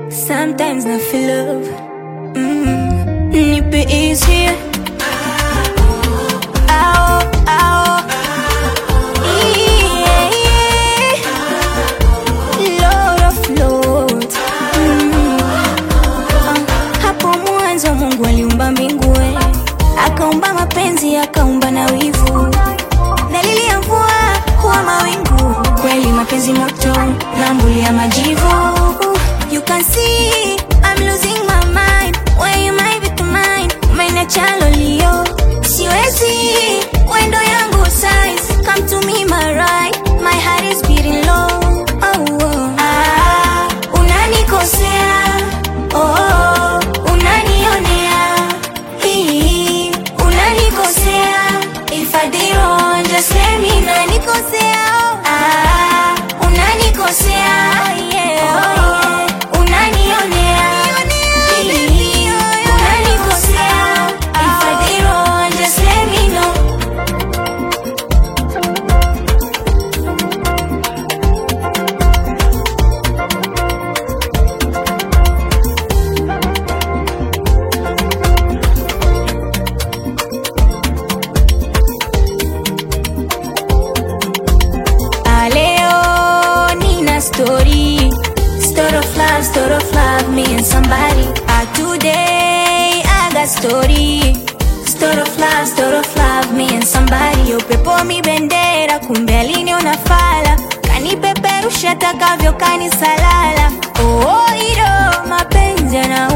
Sometimes I feel love. Mm. Nipe easy. Ao, ao. Yeah, yeah. Lord of Lords. Mm. Ah, Hapo mwanzo Mungu aliumba mbingu eh. akaumba mapenzi akaumba na wivu dalili ya mvua huwa mawingu kweli mapenzi moto na mbuli ya majivu you can see I'm losing my mind where you might be to mine umeniacha lolio siwezi wendo yangu size come to me my right my heart is beating low oh, oh. Ah, unanikosea oh, oh, unanionea hii unanikosea if I did wrong just let me know unanikosea ah unanikosea yeah, oh, yeah. unanionea hii unanikosea if I did wrong just let me know Ah, Leo nina story Story of love, story of love, me and somebody Ah, today I got story Story of love, story of love, me and somebody Upepo mi bendera, kumbe aliniona fala Kanipeperusha takavyo kanisalala Oh, iro mapenzi yana